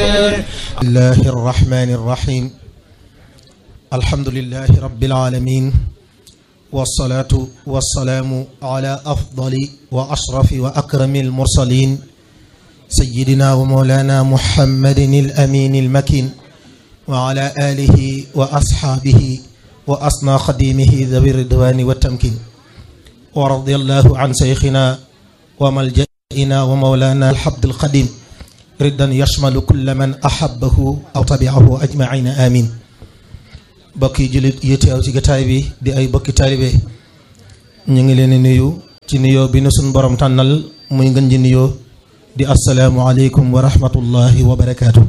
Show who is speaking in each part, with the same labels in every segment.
Speaker 1: الله الرحمن الرحيم الحمد لله رب العالمين والصلاة والسلام على أفضل وأشرف وأكرم المرسلين سيدنا ومولانا محمد الأمين المكين وعلى آله وأصحابه وأصنى خديمه ذوي الرضوان والتمكين ورضي الله عن شيخنا وملجئنا ومولانا الحبد القديم ردا يشمل كل من أحبه أو تبعه أجمعين آمين bokki jullit yi teew ci gataay bi di ay bokki taalibe ñu ngi leen di nuyu ci nuyoo bi nu suñ borom tànnal muy ngën ji nuyoo di asalaamu aleykum wa rahmatullahi wa barakaatu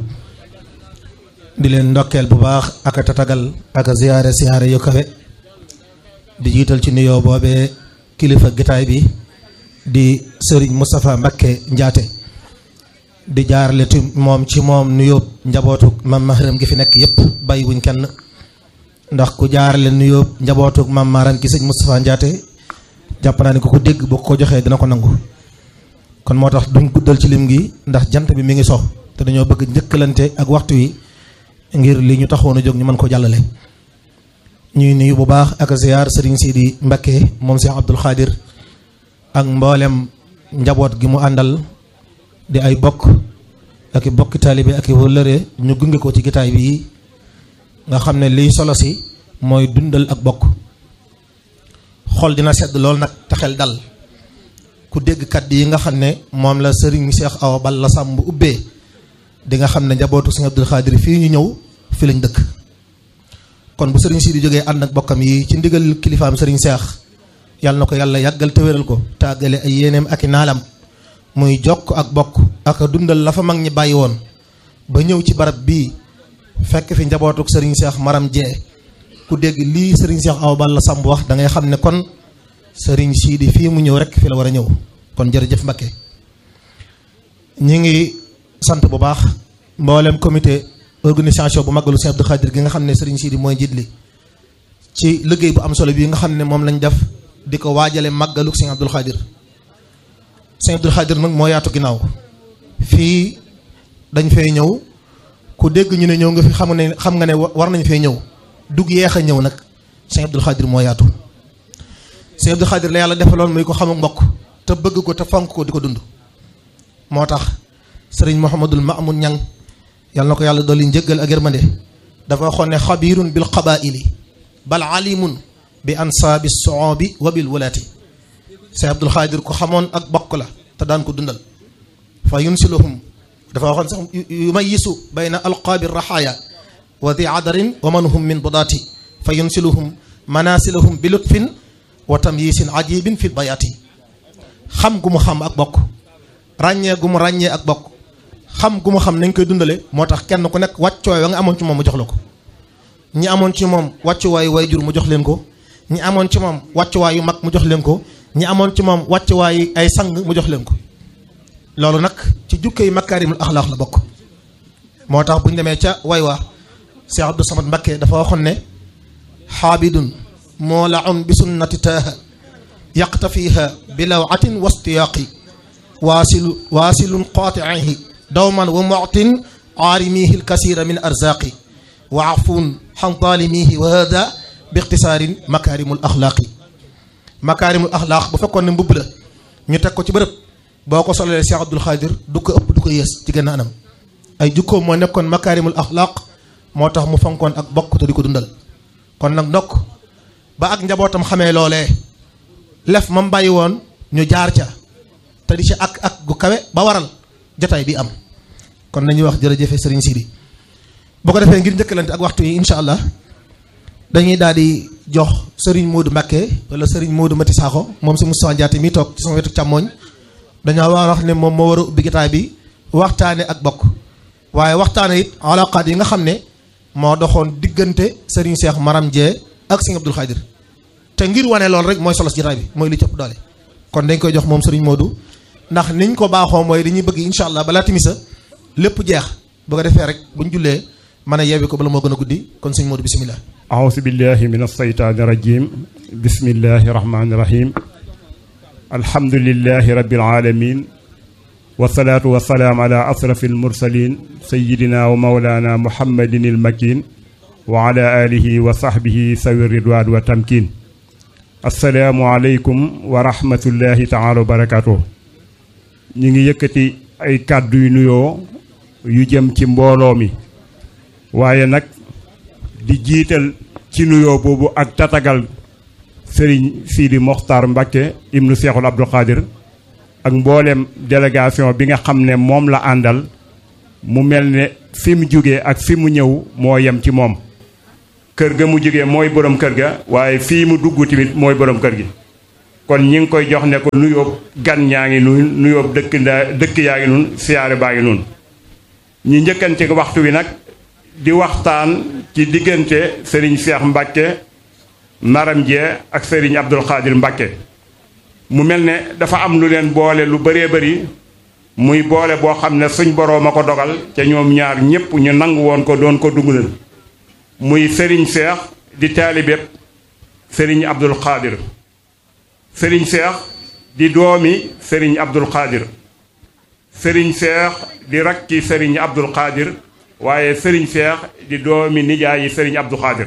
Speaker 1: di leen ndokkeel bu baax ak a tatagal ak a ziyaare ziyaare yu kawe di jiital ci nuyoo boobee kilifa gataay bi di sëriñ Moustapha Mbakke Njaate di jaarale ti moom ci moom nuyoo njabootu mam mahram gi fi nekk yépp bàyyi wuñ kenn ndax ku jaarale nuyoo njabootu mam maaram ki sëñ Moustapha Njaate jàpp naa ne ku ko dégg boo ko joxee dina ko nangu kon moo tax duñ guddal ci lim gi ndax jant bi mi ngi so te dañoo bëgg njëkkalante ak waxtu wi ngir li ñu taxoon a jóg ñu mën ko jàllale ñuy nuyu bu baax ak ziyaar sëriñ Sidi Mbakke moom Cheikh Abdoul Khadir ak mboolem njaboot gi mu àndal di ay bokk ak i bokki taalibe ak i wëllëre ñu gunge ko ci gitaay bi nga xam ne liy solo si mooy dundal ak bokk xol dina sedd lool nag te xel dal ku dégg kàddu yi nga xam ne moom la sëriñ Cheikh Awa Balla Samb ubbee di nga xam ne njabootu sëriñ Abdul Xaadir fii ñu ñëw fi lañ dëkk kon bu sëriñ si di jógee ànd ak bokkam yi ci ndigal kilifaam sëriñ Cheikh yàlla na ko yàlla yàggal te wéral ko tàggale ay yéeneem ak i naalam muy jokk ak bokk ak dundal la fa mag ñi bàyyi woon ba ñëw ci barab bii fekk fi njabootuk sëriñ Cheikh Maram Jee ku dégg lii sëriñ Cheikh Awa Balla Samb wax da ngay xam ne kon sëriñ Sidi fii mu ñëw rek fi la war a ñëw kon jërëjëf Mbakke ñi ngi sant bu baax mboolem comité organisation bu magalu Sëriñ Abdou Khadir gi nga xam ne sëriñ Sidi mooy jiit li ci liggéey bu am solo bii nga xam ne moom lañ def di ko waajale màggalu Sëriñ Abdou Khadir Sëriñ Abdou Khadir nag moo yaatu ginnaaw fii dañ fay ñëw ku dégg ñu ne ñëw nga fi xam ne xam nga ne war nañ fee ñëw dug yeex a ñëw nag Sëriñ Abdou Khadir moo yaatu Sëriñ Abdou Khadir la yàlla defaloon muy ko xamuk mbokk te bëgg ko te fonk ko di ko dund moo tax sëriñ Mouhamadul Maamun Ñang yàlla na ko yàlla dolli njëggal ak yërmande dafa waxoon ne xabirun bil qabaili bal alimun bi ansaabi soobi wa bil wulaati Sëriñ Abdou Khadir ko xamoon ak bokk la te daan ko dundal fa yunsiluhum dafa waxoon sax yumayisu bayna alqaabi raxaaya wa di adarin wa man hum min budaati fa yunsiluhum manasilahum bi lutfin wa tamyisin ajibin fi bayaati xam gu mu xam ak bokk ràññee gu mu ràññee ak bokk xam gu mu xam nañ koy dundale moo tax kenn ku nekk wàccuwaay wa nga amoon ci moom mu jox la ko ñi amoon ci moom wàccuwaayu waajur mu jox leen ko ñi amoon ci moom wàccuwaayu mag mu jox leen ko ñi amoon ci moom wàccuwaayu ay sang mu jox leen ko loolu nag ci jukkee yi makaarimul axlaax la bokk moo tax bu ñu demee ca way wa Cheikh Abdou Samad Mbakke dafa waxoon ne xaabidun moolaun bi sunnati taaha yaqtafiha bi lawatin wastiyaaqi waasilu waasilun qaatiihi dawman wa mutin aarimihi lkasira min arzaaqi wa afuun xan taalimihi wa hada bi ixtisaarin makaarimul axlaaqi makaarimul axlaaq bu fekkoon ne mbubb la ñu teg ko ci bërëb boo ko solalee Cheikh Abdou Khadir du ko ëpp du ko yées ci gën a anam ay jukkoom moo nekkoon makaarimul axlaaq moo tax mu fonkoon ak bokk te di ko dundal kon nag ndokk ba ak njabootam xamee loolee lef mam bàyyi woon ñu jaar ca te di ci ak ak gu kawe ba waral jotaay bi am kon nañuy wax jërëjëfe sëriñ Sidi boo ko defee ngir njëkkalante ak waxtu yi incha allah dañuy daal di jox sëriñ Modou Mbakke wala sëriñ Modou Mati Sakho moom si Moustapha Diaté mi toog ci sama wetu càmmooñ dañoo war a wax ne moom moo war a ubbi jotaay bi waxtaane ak bokk waaye waxtaane it alaqaat yi nga xam ne moo doxoon diggante sëriñ Cheikh Maram Dieng ak sëriñ Abdou Khadir te ngir wane loolu rek mooy solos jotaay bi mooy li cëpp doole kon dañ koy jox moom sëriñ Modou ndax niñ ko baaxoo mooy dañuy bëgg incha allah balaa timisa lépp jeex bu ko defee rek buñ jullee mën a yeewi ko bala moo gën a guddi kon sëriñ Modou bisimilah.
Speaker 2: أعوذ بالله من الشيطان الرجيم بسم الله الرحمن الرحيم الحمد لله رب العالمين wasalaatu wasalaam ala asrafi almursalin sayidina wa maulana muhammadin ilmakin wa ala alihi wa sahbihi sawi ridwaan wa tamkin asalaamu aleykum wa rahmatullahi taala wa barakatuh ñi ngi yëkkati ay kàddu yu nuyoo yu jëm ci mbooloo mi waaye nag di jiital ci nuyoo boobu ak tatagal sëriñ Sidi Mokhtar Mbacké ibnu Seexul Abdul Xaadir ak mboolem délégation bi nga xam ne moom la àndal mu mel ne fi mu jógee ak fi mu ñëw moo yem ci moom kër ga mu jógee mooy borom kër ga waaye fii mu dugg tamit mooy borom kër gi kon ñi ngi koy jox ne ko nuyoo gan ñaa ngi nun nuyoo dëkk ndaa dëkk yaa ngi nun siyaare baa ngi nun ñi njëkkante waxtu wi nag di waxtaan ci diggante Serigne Cheikh Mbacké Maram Dieng ak Serigne Abdul Xaadir Mbacké mu mel ne dafa am lu leen boole lu bëree bëri muy boole boo xam ne suñ boroom a ko dogal ca ñoom ñaar ñépp ñu nangu woon ko doon ko dugalal muy Serigne Cheikh di taalibeb Serigne Abdul Xaadir Serigne Cheikh di doomi Serigne Abdul Xaadir Serigne Cheikh di rakki Serigne Abdul Xaadir waaye Serigne Cheikh di doomi nijaayi Serigne Abdul Xaadir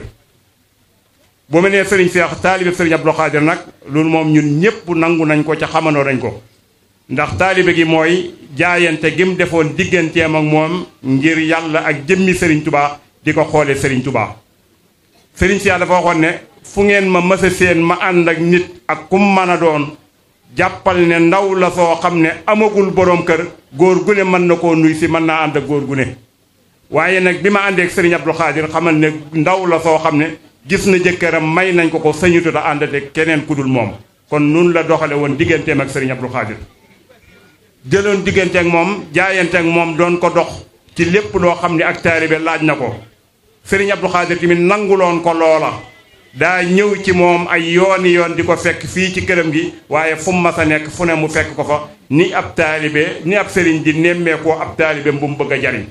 Speaker 2: bu ma nee Serigne Cheikh taalibe Serigne Abdul Xaadir nag loolu moom ñun ñépp nangu nañ ko ca xamandoo nañ ko ndax taalibe gi mooy jaayante gi mu defoon digganteem ak moom ngir yàlla ak jëmmi Serigne Touba di ko xoole Serigne Touba Serigne Cheikh dafa waxoon ne fu ngeen ma mësa seen ma ànd ak nit ak kum mën a doon jàppal ne ndaw la soo xam ne amagul boroom kër góor gu ne mën na koo nuy si mën naa ànd ak góor gu ne waaye nag bi ma àndeek Serigne Abdou Khadir xamal ne ndaw la soo xam ne gis na jëkkëram may nañ ko ko sañutu da àndate keneen ku dul moom kon nun la doxale woon digganteem ak Serigne Abdou Khadir jëloon diggante ak moom jaayante ak moom doon ko dox ci lépp loo xam ne ak taalibe laaj na ko Serigne Abdou Khadir tamit nanguloon ko loola daa ñëw ci moom ay yooni yoon di ko fekk fii ci këram gi waaye fu mu mas a nekk fu ne mu fekk ko fa ni ab taalibe ni ab sëriñ di nemmeekoo ab taalibe bu mu bëgg a jariñ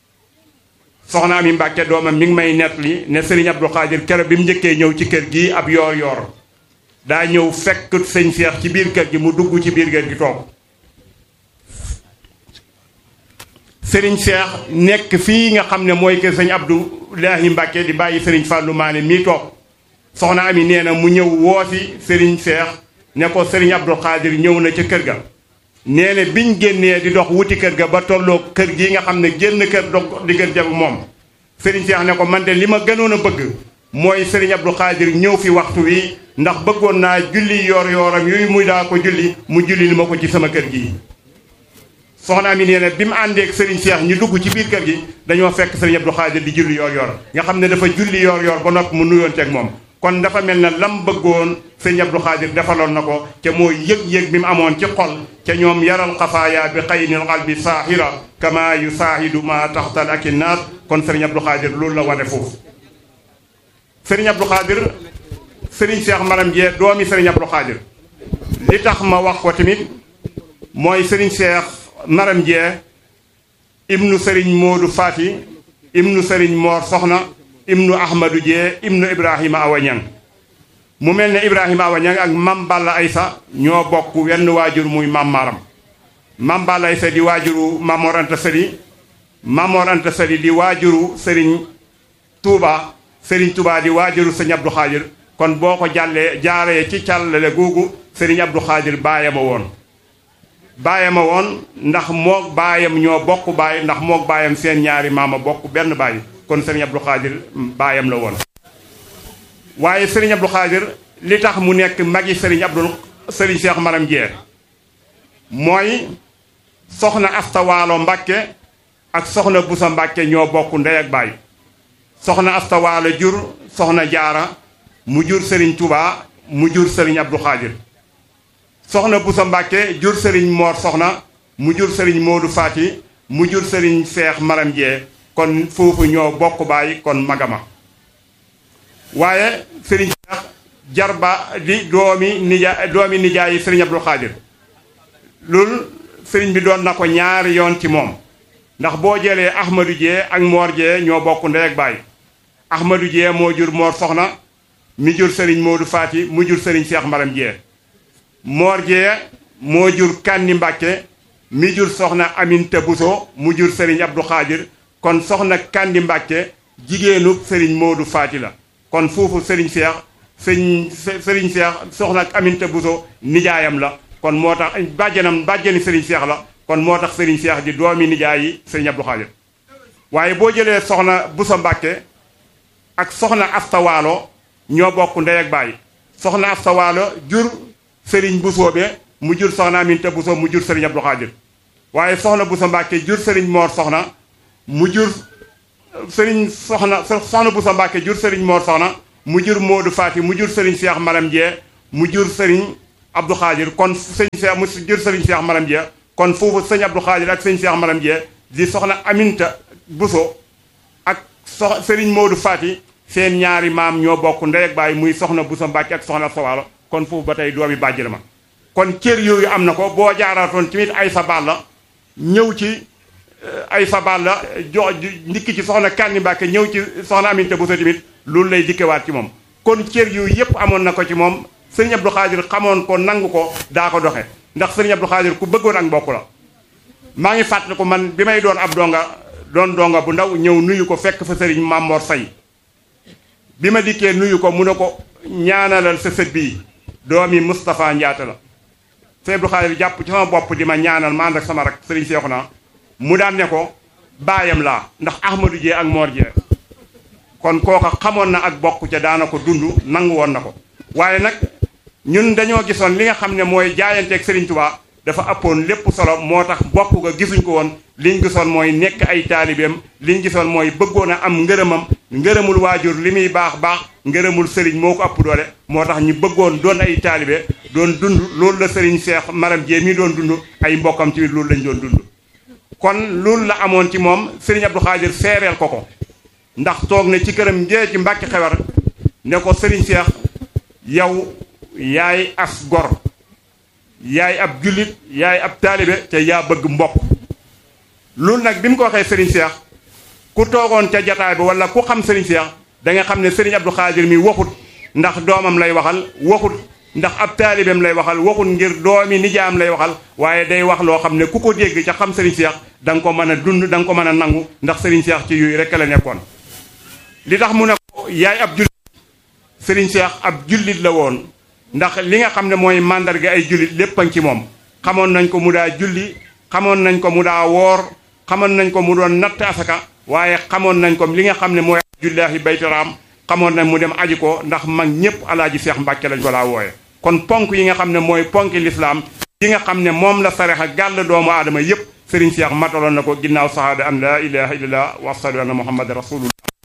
Speaker 2: soxna Ami Mbàkke doomam mi ngi may nettali ne sëriñ Abdou Khadir kero bi mu njëkkee ñëw ci kër gi ab yoor yoor daa ñëw fekk sëñ Seex ci biir kër gi mu dugg ci biir kër gi toog sëriñ Seex nekk fii nga xam ne mooy kër sëñ Abdoulahi Mbàkke di bàyyi sëriñ Fàllu Maane mii toog soxna Ami nee na mu ñëw wooti sëriñ Seex ne ko sëriñ Abdou Khadir ñëw na ca kër ga nee na biñ génnee di dox wuti kër ga ba tolloo kër gi nga xam ne génn kër dog diggante ak moom Serigne Cheikh ne ko man de li ma gënoon a bëgg mooy Serigne Abdou Khadir ñëw fi waxtu wi ndax bëggoon naa julli yoor yooram yooyu muy daa ko julli mu julli li ma ko ci sama kër gi. soxna mi nee na bi mu àndeek Serigne Cheikh ñu dugg ci biir kër gi dañoo fekk Serigne Abdou Khadir di julli yoor yoor nga xam ne dafa julli yoor yoor ba noppi mu nuyoonteeg moom. kon dafa mel ne lam bëggoon sëñ Abdou Khadir defaloon na ko ca mooy yëg-yëg bi mu amoon ci xol ca ñoom yaral xafaaya bi xaynil qalbi saahira kama yu saahidu ma taxtal ak i naat kon sëriñ Abdou Khadir loolu la wane foofu sëriñ Abdou Khadir sëriñ Cheikh Maram Jee doomi sëriñ Abdou Khadir li tax ma wax ko tamit mooy sëriñ Cheikh Maram Jee ibnu sëriñ Moodu Faati ibnu sëriñ Moor Soxna ibnu ahmadu jee ibnu ibrahima awañang mu mel ne ibrahima awañang ak mam balla aysa ñoo bokk wenn waajur muy mam maram mam balla aysa di waajuru mamor anta sali mamor anta sali di waajuru sëriñ tuuba sëriñ tuuba di waajuru sëriñ abdu xaadir kon boo ko jàllee jaaree ci càllale googu sëriñ abdu xaadir baayama woon baayama woon ndax mook baayam ñoo bokk baay ndax mook baayam seen ñaari maama bokk benn baay kon sëriñ Abdou Khadir baayam la woon waaye sëriñ Abdou Khadir li tax mu nekk magi sëriñ Abdou sëriñ Cheikh Maram Dieng mooy soxna Asta Waalo Mbàkke ak soxna Busa Mbàkke ñoo bokk ndey ak baay soxna Asta Waalo jur soxna Jaara mu jur sëriñ Touba mu jur sëriñ Abdou Khadir soxna Busa Mbàkke jur sëriñ Moor soxna mu jur sëriñ Moodu Faati mu jur sëriñ Cheikh Maram Dieng kon foofu ñoo bokk baay kon magama waaye sëriñ Cheikh jarba di doomi nija doomi nijaay sëriñ Abdou Khadir loolu sëriñ bi doon na ko ñaari yoon ci moom ndax boo jëlee Ahmadou Dieng ak Mor Dieng ñoo bokk ndey ak baay Ahmadou Dieng moo jur Mor Soxna mi jur sëriñ Modou Fati mu jur sëriñ Cheikh Maram Dieng Mor Dieng moo jur Kandi Mbàkke mi jur soxna Aminta Bousso mu jur sëriñ Abdou Khadir kon soxna Kandi Mbàkke jigéenu sëriñ Moodu Faati la kon foofu sëriñ Seex sëriñ sëriñ Seex soxna Aminta Bousso nijaayam la kon moo tax bàjjanam bàjjani sëriñ Seex la kon moo tax sëriñ Seex di doomi nijaay yi sëriñ Abdou Khadir waaye boo jëlee soxna Bousso Mbàkke ak soxna Asta Waalo ñoo bokk ndey ak baay soxna Asta Waalo jur sëriñ Bousso be mu jur soxna Aminta Bousso mu jur sëriñ Abdou Khadir waaye soxna Bousso Mbàkke jur sëriñ Moor soxna mu jur sëriñ soxna soxna Bousso Mbàkke jur sëriñ Moor soxna mu jur Moodu Faati mu jur sëriñ Seex Maram Jee mu jur sëriñ Abdou Khadir kon sëñ Seex mu jur sëriñ Seex Maram Jee kon foofu sëñ Abdou Khadir ak sëñ Seex Maram Jee di soxna Aminta Bousso ak sox sëriñ Moodu Faati seen ñaari maam ñoo bokk ndey ak baay muy soxna Bousso Mbàkke ak soxna Sawaalo kon foofu ba tey doomi bàjj la ma kon cër yooyu am na ko boo jaaraatoon tamit ay sa baal la ñëw ci ay sa baal la jox ndikki ci soxna Kandi Mbàkke ñëw ci soxna Aminta Bousso tamit loolu lay dikkewaat ci moom kon cër yooyu yépp amoon na ko ci moom sëriñ Abdou Khadir xamoon ko nangu ko daa ko doxe ndax sëriñ Abdou Khadir ku bëggoon ak mbokk la maa ngi fàttali ko man bi may doon ab donga doon donga bu ndaw ñëw nuyu ko fekk fa sëriñ Mamor Say bi ma dikkee nuyu ko mu ne ko ñaanalal sa sët bii doomi Moustapha Ndiatta la sëriñ Abdou Khadir jàpp ci sama bopp di ma ñaanal ma ànd ak sama rak sëriñ Seexuna mu daan ne ko baayam laa ndax Ahmadou Jee ak Mor Jee kon kooka xamoon na ak bokk ca daana ko dund nangu woon na ko waaye nag ñun dañoo gisoon li nga xam ne mooy jaayanteeg Serigne Touba dafa ëppoon lépp solo moo tax bokk ga gisuñ ko woon liñ gisoon mooy nekk ay taalibeem liñ gisoon mooy bëggoon a am ngërëmam ngërëmul waajur li muy baax baax ngërëmul Serigne moo ko ëpp doole moo tax ñu bëggoon doon ay taalibe doon dund loolu la Serigne Cheikh Maram Jee mi doon dund ay mbokkam ci loolu lañ doon dund kon loolu la amoon ci moom Serigne Abdou Khadir seereel ko ko ndax toog na ci këram njee ci Mbàkke Xewar ne ko Serigne Cheikh yow yaay as gor yaay ab jullit yaay ab taalibe te yaa bëgg mbokk loolu nag bi mu ko waxee Serigne Cheikh ku toogoon ca jataay bi wala ku xam Serigne Cheikh da nga xam ne Serigne Abdou Khadir mi waxut ndax doomam lay waxal waxut ndax ab taalibeem lay waxal waxut ngir doomi nijaam lay waxal waaye day wax loo xam ne ku ko dégg ca xam Serigne Cheikh da nga ko mën a dund da nga ko mën a nangu ndax Serigne Cheikh ci yooyu rek la nekkoon. li tax mu ne ko yaay ab jullit Serigne Cheikh ab jullit la woon ndax li nga xam ne mooy màndarga ay jullit lépp a ci moom xamoon nañ ko mu daa julli xamoon nañ ko mu daa woor xamoon nañ ko mu doon natt asaka waaye xamoon nañ ko li nga xam ne mooy jullaahi baytiraam xamoon nañ mu dem aji ko ndax mag ñëpp alaaji Seex Mbàkke lañ ko daa wooye kon ponk yi nga xam ne mooy ponki lislaam yi nga xam ne moom la sarexa gàll doomu aadama yépp Serigne Cheikh mataloon na ko ginnaaw sahaada an laa ilaha illallah wa ashhadu anna muhammad rasulullah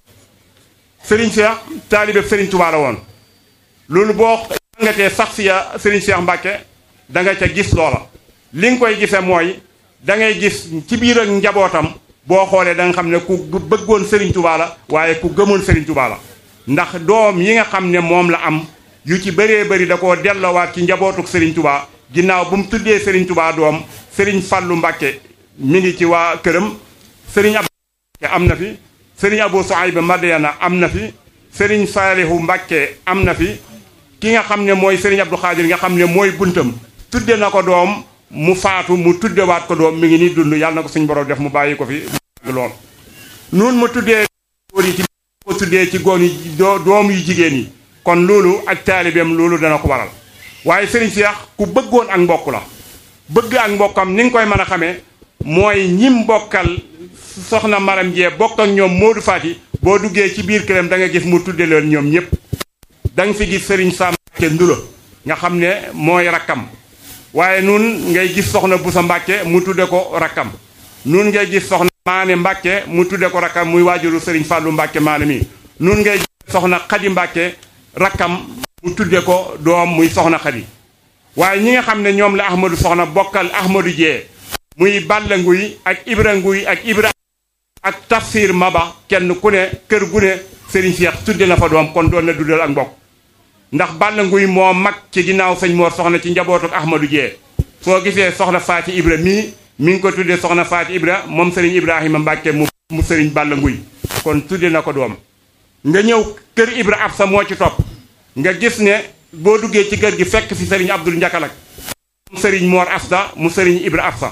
Speaker 2: Serigne Cheikh taalibe Serigne Touba la woon loolu boo jàngatee sax si ya Serigne Cheikh Mbacke da nga ca gis loola li nga koy gisee mooy da ngay gis ci biir ak njabootam boo xoolee da nga xam ne ku bëggoon Serigne Touba la waaye ku gëmoon Serigne Touba la ndax doom yi nga xam ne moom la am yu ci bëree bëri da koo delloowaat ci njabootuk Serigne Touba ginnaaw bu mu tuddee Serigne Touba doom Serigne Fallou Mbacke mi ngi ci waa këram Serigne Abdou am na fi. sëriñ Abou Souaïba Madiana am na fi sëriñ Saalihu Mbàkke am na fi ki nga xam ne mooy sëriñ Abdou Khadir nga xam ne mooy buntam tudde na ko doom mu faatu mu tuddewaat ko doom mi ngi nii dund yàlla na ko suñ borom def mu bàyyi ko fi lool noonu ma tuddee góor yi ci ko tuddee ci góor yi doom yu jigéen yi kon loolu ak taalibeem loolu dana ko waral waaye sëriñ Cheikh ku bëggoon ak mbokk la bëgg ak mbokkam ni nga koy mën a xamee mooy ñim bokkal soxna maram jee bokk ak ñoom Modou Fati boo duggee ci biir këram da nga gis mu tudde leen ñoom ñëpp da nga fi gis Serigne Sam Mbacke Ndula nga xam ne mooy rakkam waaye nun ngay gis soxna Boussa Mbacke mu tudde ko rakkam nun ngay gis soxna Maane Mbacke mu tudde ko rakkam muy waajuru Serigne Fallou Mbacke Maane mi nun ngay gis soxna Khady Mbacke rakkam mu tudde ko doom muy soxna Khady waaye ñi nga xam ne ñoom la Ahmadou soxna bokkal Ahmadou Jee muy Balla Nguy ak Ibra Nguy ak Ibra ak tafsir maba kenn ku ne kër gu ne Serigne Cheikh tudde na fa doom kon doon na duddal ak mbokk ndax Balla Nguy moo mag ci ginnaaw sëñ Mor soxna ci njabootu Ahmadou Jee soo gisee soxna Faati Ibra mii mi ngi ko tuddee soxna Faati Ibra moom Serigne Ibrahima Mbàkke mu mu Serigne Balla Nguy kon tudde na ko doom nga ñëw kër Ibra Absa moo ci topp nga gis ne boo duggee ci kër gi fekk fi Serigne Abdul Njakalak mu Serigne Mor Asta mu Serigne Ibra Absa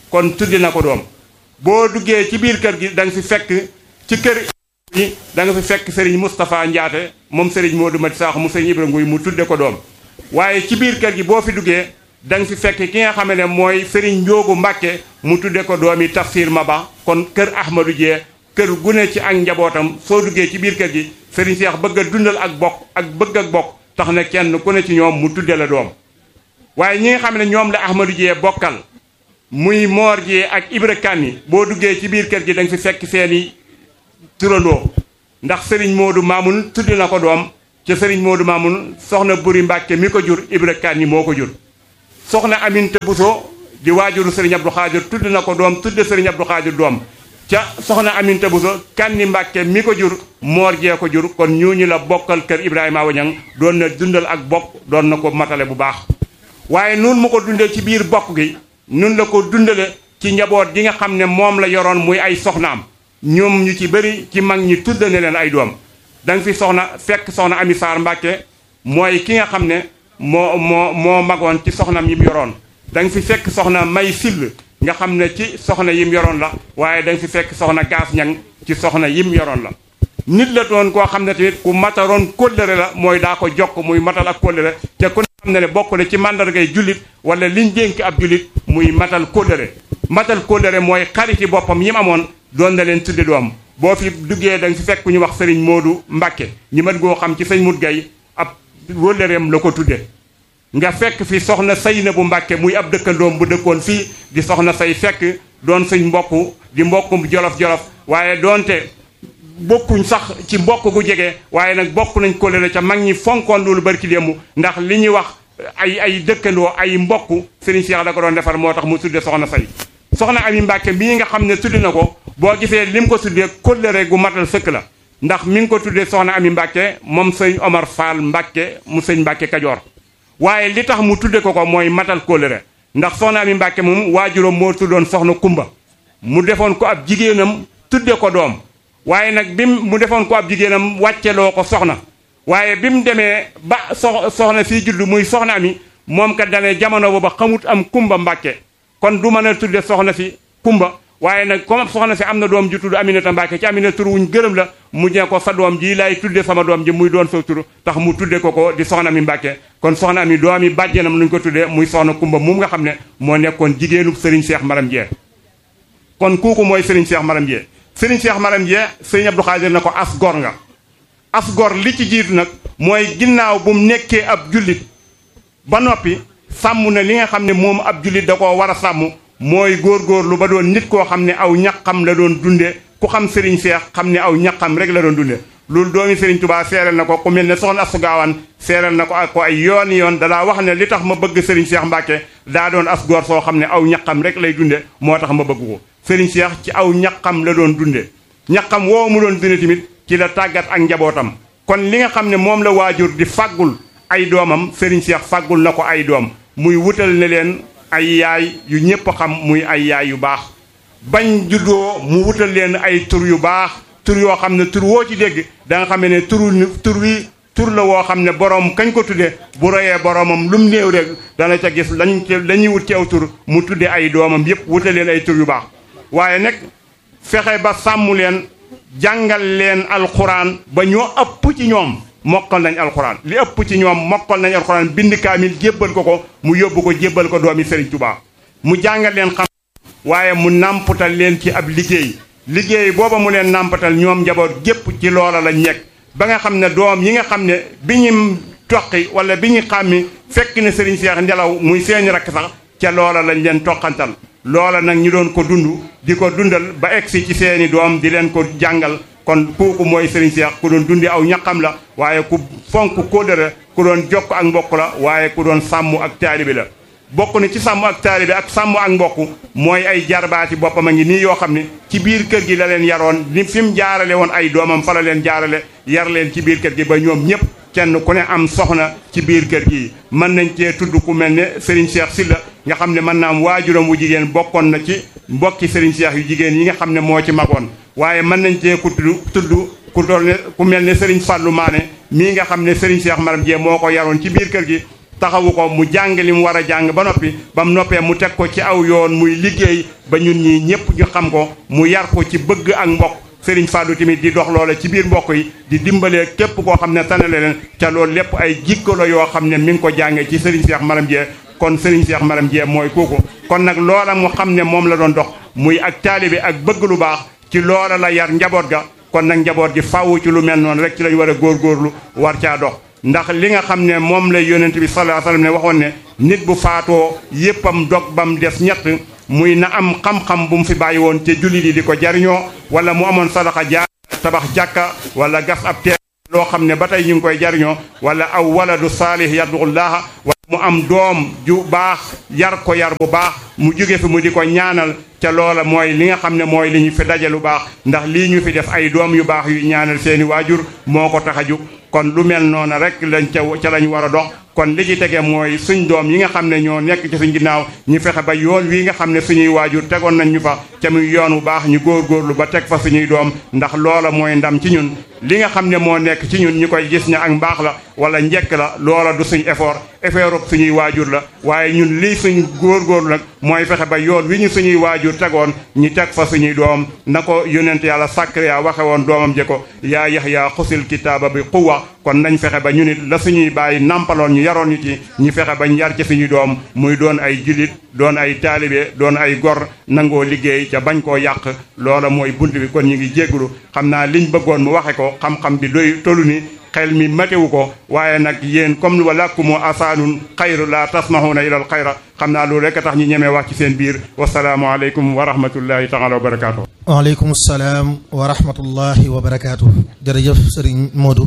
Speaker 2: kon tuddi na ko doom boo duggee ci biir kër gi da nga fi fekk ci kër yi da nga fi fekk Serigne Moustapha Ndiaate moom Serigne Modou Mati Sakho mu Serigne Ibra Nguy mu tudde ko doom waaye ci biir kër gi boo fi duggee da nga fi fekk ki nga xam ne mooy Serigne Njoogu Mbàkke mu tudde ko doom yi Tafsir Maba kon kër Ahmadou Dieng kër gu ne ci ak njabootam soo duggee ci biir kër gi Serigne Cheikh bëgg a dundal ak bokk ak bëgg ak bokk tax na kenn ku ne ci ñoom mu tudde la doom waaye ñi nga xam ne ñoom la Ahmadou Dieng bokkal muy Moor Dieng ak Ibra Kanni boo duggee ci biir kër gi da nga fi fekk seeni turandoo ndax Serigne Modou Mamoun tudde na ko doom ca Serigne Modou Mamoun soxna Buri Mbàkke mi ko jur Ibra Kanni moo ko jur soxna Aminta Bousso di waajuru Serigne Abdou Khadir tudd na ko doom tudde Serigne Abdou Khadir doom ca soxna Aminta Bousso Kanni Mbàkke mi ko jur Moor Jee ko jur kon ñooñu la bokkal kër Ibrahima Wañang doon na dundal ak bokk doon na ko matale bu baax waaye nun mu ko dundee ci biir bokk gi nun la ko dundale ci njaboot gi nga xam ne moom la yoroon muy ay soxnaam ñoom ñu ci bëri ci mag ñi tudd ne leen ay doom da nga fi soxna fekk soxna Ami Sarr Mbàkke mooy ki nga xam ne moo moo moo magoon ci soxnam yim yoroon da nga fi fekk soxna May Sill nga xam ne ci soxna yim yoroon la waaye da nga fi fekk soxna Gaas Ñang ci soxna yim yoroon la nit la doon koo xam ne tamit ku mataroon kóllëre la mooy daa ko jokk muy matal ak kóllëre te ku ne xam ne ne bokk na ci màndargay jullit wala liñ dénk ab jullit muy matal kóllëre matal kóllëre mooy xariti boppam yi mu amoon doon na leen tudde doom boo fi duggee da nga fi fekk ñu wax sëriñ Moodu Mbàkke ñi mën goo xam ci sëñ Mut Gay ab wóllëreem la ko tudde nga fekk fi soxna Sayna bu Mbàkke muy ab dëkkandoom bu dëkkoon fii di soxna say fekk doon suñ mbokk di mbokkum jolof-jolof waaye doonte bokkuñ sax ci mbokk gu jege waaye nag bokk nañ kóllëre ca mag ñi fonkoon loolu barki démb ndax li ñuy wax ay ay dëkkandoo ay mbokk Serigne Cheikh da ko doon defar moo tax mu tudde soxna say soxna Ami Mbàkke mii nga xam ne tudde na ko boo gisee lim ko tuddee kóllëre gu matal sëkk la ndax mi ngi ko tuddee soxna Ami Mbàkke moom sëñ Omar Fall Mbàkke mu sëñ Mbàkke Kajoor waaye li tax mu tudde ko ko mooy matal kóllëre ndax soxna Ami Mbàkke moom waajuram moo tuddoon soxna Kumba mu defoon ko ab jigéenam tudde ko doom waaye nag bim mu defoon ko ab jigéenam wàcceloo ko soxna waaye bi mu demee ba sox soxna fii judd muy soxna Ami moom kat dane jamono booba xamut am Kumba Mbàkke kon du mën a tudde soxna si Kumba waaye nag comme soxna si am na doom ji tudd Aminata Mbàkke ci Aminata tur wuñ gërëm la mu ne ko sa doom ji lay tudde sama doom ji muy doon sa tur tax mu tudde ko ko di soxna mi Mbàkke kon soxna mi doom yi bàjjenam luñ ko tuddee muy soxna Kumba moom nga xam ne moo nekkoon jigéenu Serigne Cheikh Maram Dieng kon kooku mooy Serigne Cheikh Maram Dieng Serigne Cheikh Maram Dieng Serigne Abdou Khadir na ko as gor nga as gor li ci jiitu nag mooy ginnaaw bu mu nekkee ab jullit ba noppi sàmm na li nga xam ne moom ab jullit da koo war a sàmm mooy góorgóorlu ba doon nit koo xam ne aw ñaqam la doon dunde ku xam Serigne Cheikh xam ne aw ñaqam rek la doon dunde loolu doomi Serigne Touba seeral na ko ku mel ne soxna Astu Gaawaan seeral na ko ak ko ay yoon yoon dalaa wax ne li tax ma bëgg Serigne Cheikh Mbacke daa doon as góor soo xam ne aw ñaqam rek lay dunde moo tax ma bëgg ko Serigne Cheikh ci aw ñaqam la doon dunde ñaqam woo mu doon dunde tamit ci la tàggat ak njabootam kon li nga xam ne moom la waajur di fàggul ay doomam Serigne Cheikh fàggul na ko ay doom muy wutal ne leen ay yaay yu ñëpp xam muy ay yaay yu baax bañ juddoo mu wutal leen ay tur yu baax tur yoo xam ne tur woo ci dégg da nga xam ne turu tur wi tur la woo xam ne borom kañ ko tudde bu royee boromam lu mu néew rek dana ca gis lañ lañuy wut ci aw tur mu tudde ay doomam yépp wutal leen ay tur yu baax waaye nag fexe ba sàmm leen jàngal leen alxuraan ba ñoo ëpp ci ñoom mokkal nañ alxuraan li ëpp ci ñoom mokkal nañ alxuraan bind kaamil jébbal ko ko mu yóbbu ko jébbal ko doomi Serigne Touba mu jàngal leen xam waaye mu nàmpatal leen ci ab liggéey liggéey booba mu leen nàmpatal ñoom njaboot gépp ci loola lañ nekk ba nga xam ne doom yi nga xam ne bi ñu toqi wala bi ñu xàmmi fekk ne Serigne Cheikh Ndelaw muy seeni rakk sax ca loola lañ leen toqantal loola nag ñu doon ko dund di ko dundal ba egsi ci seeni doom di leen ko jàngal kon kooku mooy Serigne Cheikh ku doon dundi aw ñaqam la waaye ku fonk kóllëre ku doon jokk ak mbokk la waaye ku doon sàmm ak taalibe la bokk na ci sàmm ak taalibe ak sàmm ak mbokk mooy ay jarbaati boppam a ngi nii yoo xam ne ci biir kër gi la leen yaroon ni fi mu jaarale woon ay doomam fa la leen jaarale yar leen ci biir kër gi ba ñoom ñëpp kenn ku ne am soxna ci biir kër gi mën nañ cee tudd ku mel ne Serigne Cheikh Sylla nga xam ne mën naa am waajuram wu jigéen bokkoon na ci mbokki Serigne Cheikh yu jigéen yi nga xam ne moo ci magoon waaye mën nañ cee ku tudd tudd ku doon ne ku mel ne Serigne Fallou Mané mii nga xam ne Serigne Cheikh Maram Dieng moo ko yaroon ci biir kër gi taxawu ko mu jàng li mu war a jàng ba noppi ba mu noppee mu teg ko ci aw yoon muy liggéey ba ñun ñii ñëpp ñu xam ko mu yar ko ci bëgg ak mbokk Sëriñ Fallou tamit di dox loola ci biir mbokk yi di dimbalee képp koo xam ne tanale leen ca loolu lépp ay jikko la yoo xam ne mi ngi ko jàngee ci Sëriñ Cheikh Maram Dieng kon Sëriñ Cheikh Maram Dieng mooy kooku kon nag loola mu xam ne moom la doon dox muy ak taalibe ak bëgg lu baax ci loola la yar njaboot ga kon nag njaboot gi faaw ci lu mel noonu rek ci lañ war a góorgóorlu war caa dox ndax li nga xam ne moom la yonent bi sallallahu alayhi wasallam ne waxoon ne nit bu faatoo yéppam dog bam des ñett muy na am xam-xam bu mu fi bàyyi woon te jullit yi di ko jariñoo wala mu amoon sadaxa jaar tabax jàkka wala gas ab teen loo xam ne ba tey ñu ngi koy jariñoo wala aw waladu saalih yaddullaaha wala mu am doom ju baax yar ko yar bu baax mu jóge fi mu di ko ñaanal ca loola mooy li nga xam ne mooy li ñu fi daje lu baax ndax lii ñu fi def ay doom yu baax yu ñaanal seeni waajur moo ko tax a jóg kon lu mel noonu rek lañ ca ca lañ war a dox kon li ci tege mooy suñ doom yi nga xam ne ñoo nekk ci suñ ginnaaw ñu fexe ba yoon wi nga xam ne suñuy waajur tegoon nañ ñu fa ca muy yoon wu baax ñu góorgóorlu ba teg fa suñuy doom ndax loola mooy ndam ci ñun li nga xam ne moo nekk ci ñun ñu koy gis ne ak mbaax la wala njekk la loola du suñ effort effort suñuy waajur la waaye ñun lii suñ góorgóorlu nag mooy fexe ba yoon wi ñu suñuy waajur tegoon ñi teg fa suñuy doom na ko yonent yàlla Sakariya waxe woon doomam je ko yaa Yaxya xusil kitaaba bi quwwa kon nañ fexe ba ñu nit la suñuy bàyyi nampaloon ñu yaroon ñu ci ñu fexe bañ yar ci suñuy doom muy doon ay jullit doon ay taalibe doon ay gor nangoo liggéey ca bañ koo yàq loola mooy bunt bi kon ñu ngi jéggulu xam naa liñ bëggoon mu waxe ko xam-xam bi doy tollu ni xel mi matewu ko waaye nag yéen comme walakkumu asaanun xayru la tasmahuna ilal xayra xam naa loolu rek tax ñu ñemee wax ci seen biir wasalaamu aleykum wa rahmatullahi taala wa barakaatu
Speaker 1: waaleykum salaam wa rahmatullahi wa barakaatu jërëjëf sëriñ Modou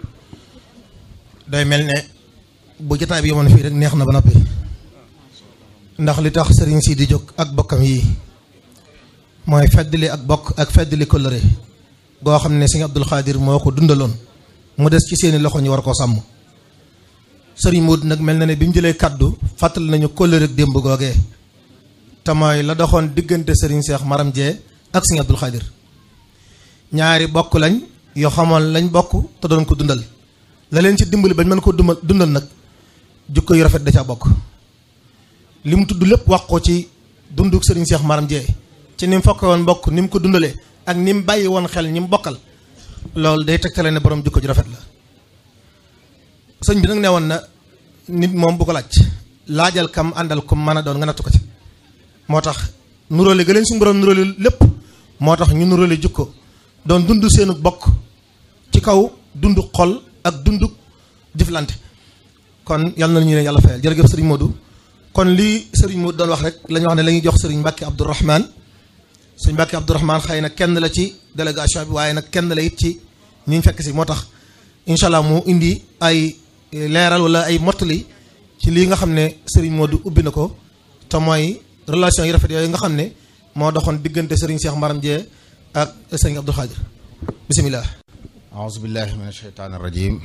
Speaker 1: day mel ne bu jotaay bi yemoon fii rek neex na ba noppi ndax li tax sëriñ si di jóg ak bokkam yi mooy feddali ak bokk ak feddali kóllëre goo xam ne sëñ Abdul Xaadir moo ko dundaloon mu des ci seeni loxo ñu war koo sàmm sëriñ Modou nag mel na ne bi mu jëlee kaddu fàttali nañu kóllëre ak démb googee te mooy la doxoon diggante sëriñ Seex Maram Jee ak sëñ Abdul Xaadir ñaari bokk lañ yoo xamoon lañ bokk te doon ko dundal la leen ci dimbali bañ mën ko dundal dundal nag jukko yu rafet da ca bokk li mu tudd lépp wax ko ci dunduk sëriñ Seex Maram Jee ci ni mu fokke woon mbokk ni mu ko dundalee ak ni mu bàyyi woon xel ñi mu bokkal loolu day tegtale ne borom jukko ju rafet la sëñ bi nag ne woon na nit moom bu ko laaj laajal kam àndal kom mën a doon nga nattu ko ci moo tax nuróole ga leen suñu borom nuróole lépp moo tax ñu nuróole jukko doon dund seenu bokk ci kaw dund xol ak dund jëflante kon yal na ñu leen yàlla fayal jërëjëf sëriñ Modou kon lii sëriñ Modou doon wax rek la ñu wax ne la ñuy jox sëriñ Mbàkke Abdourahman sëriñ Mbàkke Abdourahman xëy na kenn la ci délégation bi waaye nag kenn la it ci ñi ñu fekk si moo tax incha allah mu indi ay leeral wala ay mottali ci lii nga xam ne sëriñ Modou ubbi na ko te mooy relation yi rafet yooyu nga xam ne moo doxoon diggante sëriñ Cheikh Maram Dieng ak sëriñ Abdou Khadir bisimilah.
Speaker 3: أعوذ بالله من الشيطان الرجيم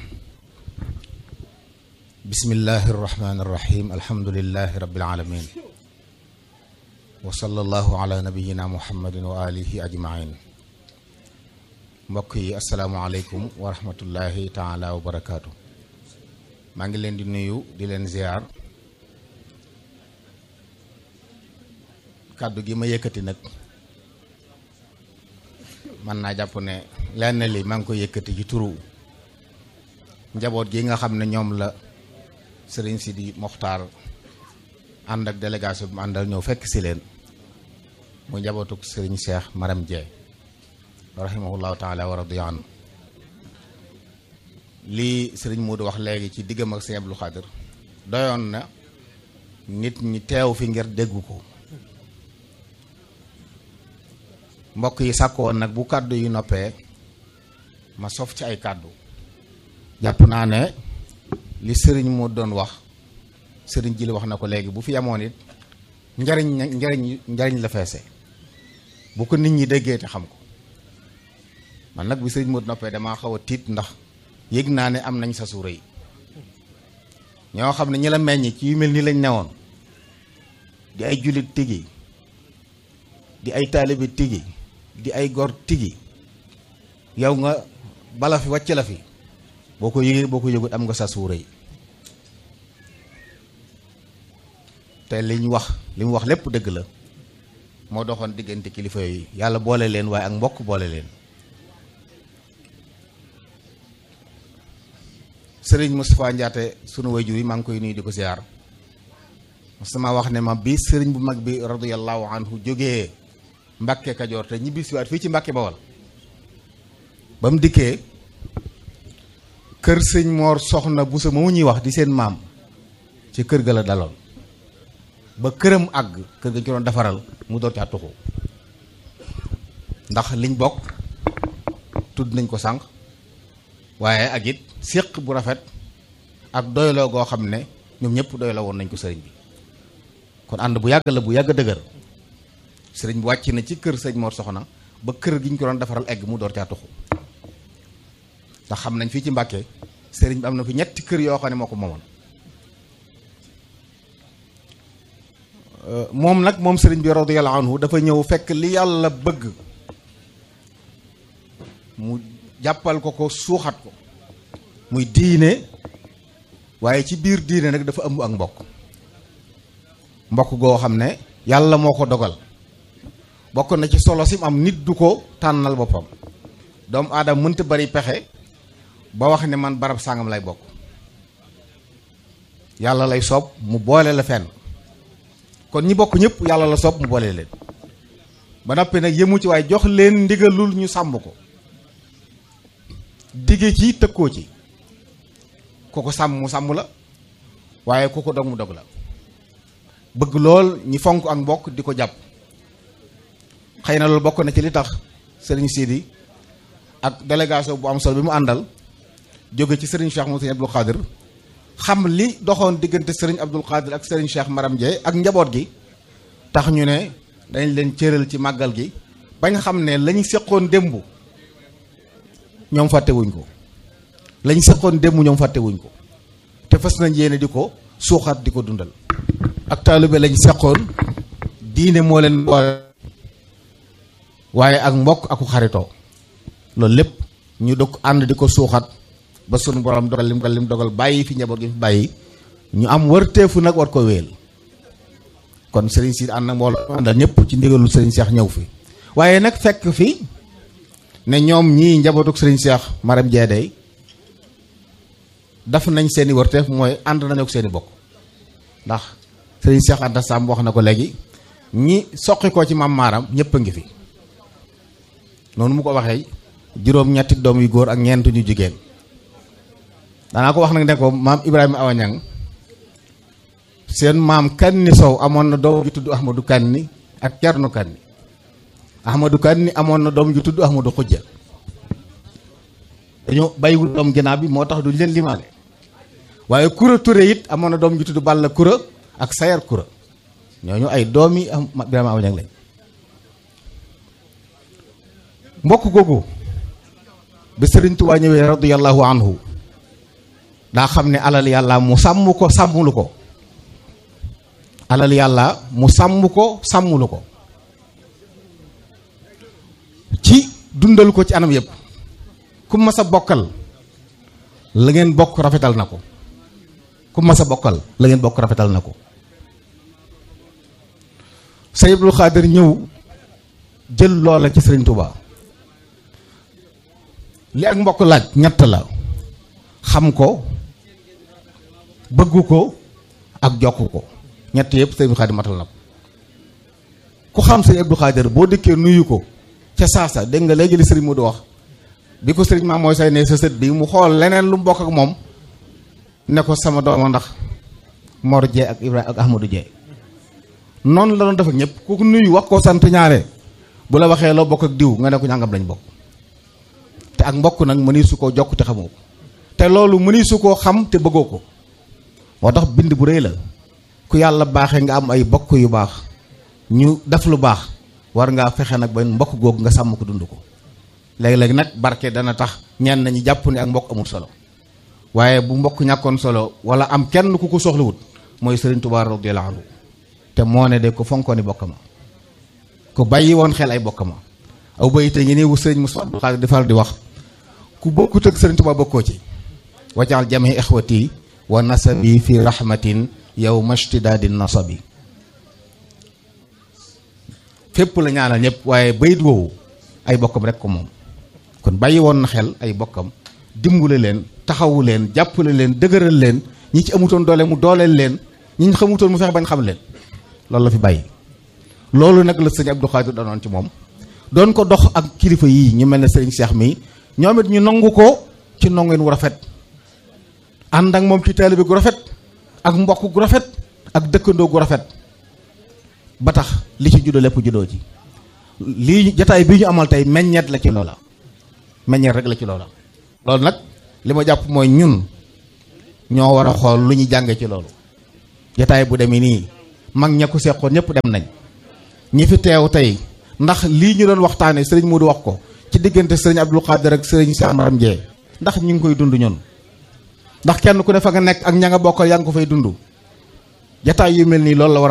Speaker 3: بسم الله الرحمن الرحيم الحمد لله رب العالمين وصلى الله على نبينا محمد وآله أجمعين mbokk yi asalaamaaleykum wa rahmatullahi taala wa barakaatu maa ngi leen di nuyu di leen ziar kàddu gi ma yëkkati nag mën naa jàpp ne lenn li maa ngi ko yëkkati ci turu njaboot gi nga xam ne ñoom la sëriñ Sidi Mokhtar ànd ak délégation bi mu àndal ñëw fekk si leen mu njabootuk sëriñ Cheikh Maram Dieng rahimahullahu taala wa radiya anhu lii sëriñ Modou wax léegi ci diggam ak sëñ Abdou Khadir doyoon na nit ñi teew fi ngir dégg ko mbokk yi sàkkoon nag bu kàddu yu noppee ma sof ci ay kàddu jàpp naa ne li sëriñ moo doon wax sëriñ ji li wax na ko léegi bu fi amoon it njariñ njariñ njariñ la feese bu ko nit ñi déggee te xam ko man nag bi sëriñ moo noppee damaa xaw a tiit ndax yëg naa ne am nañ sa suura yi ñoo xam ne ñi la meññ ci yu mel ni lañ newoon di ay jullit tigi di ay taalibe tigi di ay gor tigi yow nga bala fi wàcc la fi boo ko yëgee boo ko yëgut am nga sa suura yi te li ñu wax li mu wax lépp dëgg la moo doxoon diggante kilifa yooyu yàlla boole leen waaye ak mbokk boole leen sëriñ Moustapha Ndiaté sunu wayjur yi maa ngi koy nuyu di ko ziar sama wax ne ma bi sëriñ bu mag bi radiyallahu anhu jógee Mbàkke Kajoor te ñibbi siwaat fii ci Mbàkke Bawal ba mu dikkee kër sëñ Moor soxna bu sa moomu ñuy wax di seen maam ci kër ga la daloon ba këram àgg kër ga ñu ko doon defaral mu door caa tuxu ndax liñ bokk tudd nañ ko sànq waaye ak it séq bu rafet ak doyloo goo xam ne ñoom ñëpp doyloo woon nañ ko sëriñ bi kon ànd bu yàgg la bu yàgg dëgër sëriñ bi wàcc na ci kër sëñ Mor Soxna ba kër gi ñu ko doon defaral egg mu door caa tuxu ndax xam nañ fii ci Mbàkke sëriñ bi am na fi ñetti kër yoo xam ne moo ko moomoon moom nag moom sëriñ bi radiyallahu anhu dafa ñëw fekk li yàlla bëgg mu jàppal ko ko suuxat ko muy diine waaye ci biir diine nag dafa ëmb ak mbokk mbokk goo xam ne yàlla moo ko dogal bokk na ci solo sim am nit du ko tànnal boppam doomu aadama mënta bari pexe ba wax ne man barab sàngam lay bokk yàlla lay soob mu boole la fenn kon ñi bokk ñëpp yàlla la soob mu boole leen ba noppi nag yëmu ci waaye jox leen ndigalul ñu sàmm ko digge ci tëkkoo ci ku ko sàmm mu sàmm la waaye ku ko dog mu dog la bëgg lool ñi fonk ak mbokk di ko jàpp xëy na loolu bokk na ci li tax sëriñ Sidi ak délégation bu am solo bi mu àndal jóge ci sëriñ Cheikh Moussa Abdoul Khadir xam li doxoon diggante sëriñ Abdoul Khadir ak sëriñ Cheikh Maram Dieye ak njaboot gi tax ñu ne dañ leen cëral ci màggal gi bañ xam ne lañu seqoon démb ñoom fàttewuñ ko lañ seqoon démb ñoom fàttewuñ ko te fas nañ yéene di ko suuxat di ko dundal ak taalibe lañ seqoon diine moo leen boole waaye ak mbokk aku xaritoo loolu lépp ñu dog ànd di ko suuxat ba sunu borom dogal lim dogal lim dogal bàyyi fi njaboot gi fi bàyyi ñu am wërteefu nag war ko wéel kon sëriñ si ànd nag mbooloo àndal ñëpp ci ndigalul sëriñ Seex ñëw fi waaye nag fekk fi ne ñoom ñii njabootuk sëriñ Seex Maram Jeedey daf nañ seeni wërteef mooy ànd nañu ak seeni bokk ndax sëriñ Seex Anta Samb wax na ko léegi ñi soqi ko ci maam maaram ñëpp a ngi fi noonu mu ko waxee juróom-ñetti doom yu góor ak ñeent ñu jigéen danaa ko wax nag ne ko maam Ibrahima Awañang seen maam Kanni Sow amoon na doom ju tudd Ahmadou Kanni ak Cerno Kanni Ahmadou Kanni amoon na doom ju tudd Ahmadou Xujja dañoo bàyyiwul doom ginnaaw bi moo tax duñ leen limaale waaye Kura Touré it amoon na doom ju tudd Balla Kura ak Sayar Kura ñooñu ay doomi am Ibrahima Awañang lañ mbokk googu bi Sëriñ Tuubaa ñëwee radiyallahu anhu daa xam ne alal yàlla mu sàmm ko sàmmulu ko alal yàlla mu sàmm ko sàmmulu ko ci dundal ko ci anam yëpp ku mas a bokkal la ngeen bokk rafetal na ko ku mas a bokkal la ngeen bokk rafetal na ko Sëriñ Abdul Xaadir ñëw jël loola ci Sëriñ Tuubaa li ak mbokk laaj ñett la xam ko bëggu ko ak jokk ko ñett yëpp sëñ Abdou Khadir matal na ko ku xam sëñ Abdou Khadir boo dikkee nuyu ko ca saasa dégg nga léegi li sëriñ Modou wax bi ko sëriñ maam mooy say ne sa sët bi mu xool leneen lu mu bokk ak moom ne ko sama dooma ndax Mor Dieng ak Ibrahima ak Ahmadou Dieng noonu la doon def ak ñëpp ku nuyu wax ko sant ñaare bu la waxee loo bokk ak diw nga ne ko ñàngam lañ bokk te ak mbokk nag mëni su koo jokk te xamoo ko te loolu mëni su koo xam te bëggoo ko moo tax bind bu rëy la ku yàlla baaxee nga am ay bokk yu baax ñu def lu baax war ngaa fexe nag ba mbokk googu nga sàmm ko dund ko léegi-léegi nag barke dana tax ñenn ñi jàpp ne ak mbokk amul solo waaye bu mbokk ñàkkoon solo wala am kenn ku ko soxlawut mooy Sëriñ Tuubaa radiyallaahu anhu te moo ne de ko fonkooni bokk ma ku bàyyi woon xel ay bokk ma aw bayite ngi nii wu sëriñ Moussa Abdou Khadir di faral di wax ku bokkut ak Sëriñ Tuubaa bokkoo ci wajaal jami ixwati wa nasabi fi rahmatin yow mashtidaadi nasabi fépp la ñaanal ñëpp waaye bayit woowu ay bokkam rek ko moom kon bàyyi woon na xel ay bokkam dimbule leen taxawu leen jàppale leen dëgëral leen ñi ci amutoon doole mu dooleel leen ñi ñu xamutoon mu fexe bañ xam leen loolu la fi bàyyi loolu nag la sëñ Abdou Khadir danoon ci moom doon ko dox ak kilifa yii ñu mel ne sëriñ Cheikh mi ñoom it ñu nangu ko ci nongeen wu rafet ànd ak moom ci taalibe gu rafet ak mbokk gu rafet ak dëkkandoo gu rafet ba tax li ci juddoo lépp juddoo ci lii jataay bii ñu amal tey meññeet la ci loola meññeet rek la ci loola loolu nag li ma jàpp mooy ñun ñoo war a xool lu ñu jànge ci loolu jataay bu demee nii mag ña ko seqoon ñëpp dem nañ ñi fi teew tey ndax lii ñu doon waxtaanee sëriñ Modou wax ko ci diggante sëriñ Abdou Khadir ak sëriñ Cheikh Maram Ndiaye ndax ñu ngi koy dund ñun ndax kenn ku ne fa nga nekk ak ña nga bokkal yaa ngi ko fay dund jataay yu mel nii loolu la war